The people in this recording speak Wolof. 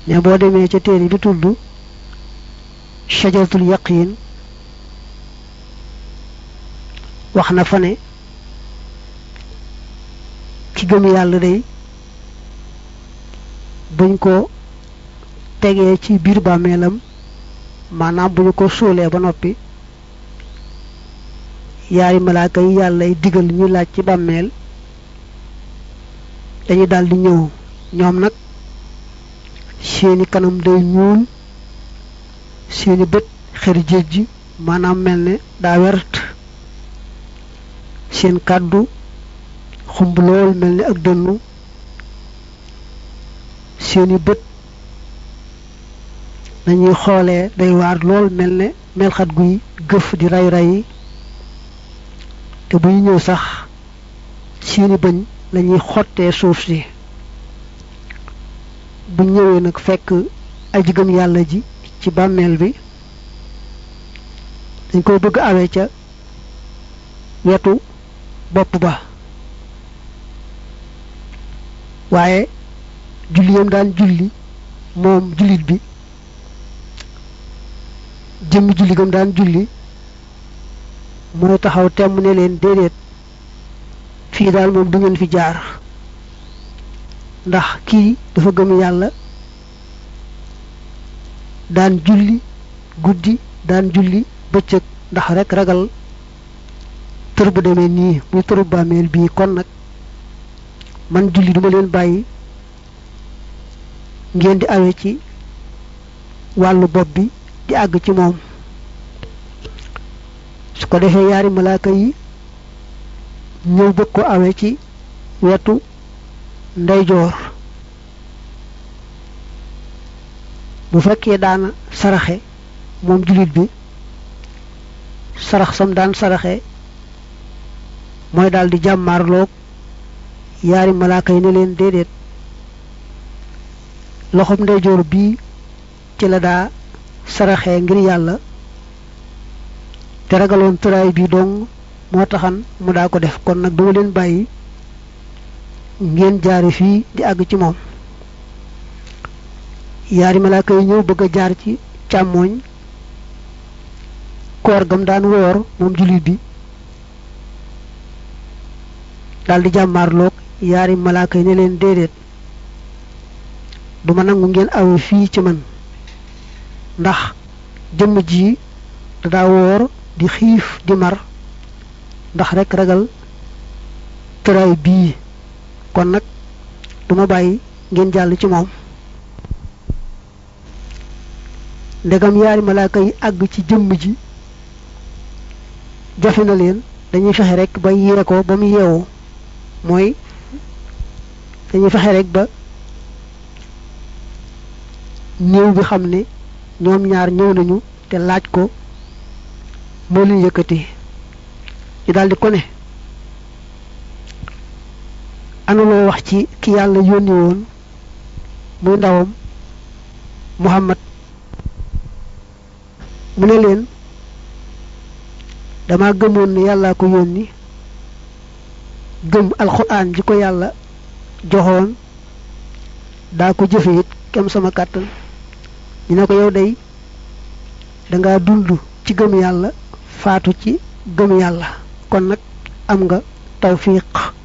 ne boo demee ca téere bi tudd shajaratul yaqin wax na fa ne ki gëm yàlla day buñ ko tegee ci biir bàmmeelam maanaam bu ñu ko suulee ba noppi yaari malaaka yi yàlla y digal ñu laaj ci bàmmeel dañuy daldi ñëw ñoom nag seeni kanam day ñuul seeni bët xër jéej ji maanaam mel ne daa wert seen kàddu xumb lool mel ni ak dënnu seeni bët nañuy xoolee day waar lool mel ne melxat guy gëf di ray ray te bu ñu ñëw sax seeni bëñ lañuy xottee suuf si bu ñëwee nag fekk aji gëm yàlla ji ci bàmmeel bi dañ koy bëgg awee ca wetu bopp ba waaye julli yam daan julli moom jullit bi jëmmi julli gam daan julli mooy taxaw temm ne leen déedéet fii daal moom du ngeen fi jaar ndax kii dafa gëm yàlla daan julli guddi daan julli bëccëg ndax rek ragal tër bu demee nii muy tëru bàmmeel bii kon nag man julli duma leen bàyyi ngeen di awe ci wàllu bopp bi di àgg ci moom su ko defee yaari malaaka yi ñëw bëgg ko awe ci wetu ndeyjoor bu fekkee daana saraxe moom jullit bi sarax sam daan saraxe mooy daal di jàmmaarloog yaari malaaka yi ne leen déedéet loxob ndeyjoor bii ci la daa saraxe ngir yàlla te ragaloon tëraay bii dong moo taxan mu daa ko def kon nag duma leen bàyyi ngeen jaare fii di àgg ci moom yaari malaaka yi ñëw bëgg a jaar ci càmmooñ koor gam daan woor moom jullit bi daldi jàmmaarloog yaari malaaka yi ne leen déedéet duma nangu ngeen awe fii ci man ndax jëmm ji da daa woor di xiif di mar ndax rek ragal tëraay bii kon nag duma bàyyi ngeen jàll ci moom ndegam yaari malaaka yi àgg ci jëmm ji jafe na leen dañuy fexe rek ba yee ko ba mu yeewu mooy dañuy fexe rek ba néew bi xam ne ñoom ñaar ñëw nañu te laaj ko moo leen yëkkati ñu daldi ko ne anuloo wax ci ki yàlla yónni woon muy ndawam Muhammad mu ne leen dama gëmoon ne yàllaa ko yónni gëm alxuraan ji ko yàlla joxoon daa ko jëfe it kem sama kàttan ñu ne ko yow day danga dund ci gëm yàlla faatu ci gëm yàlla kon nag am nga tawfiq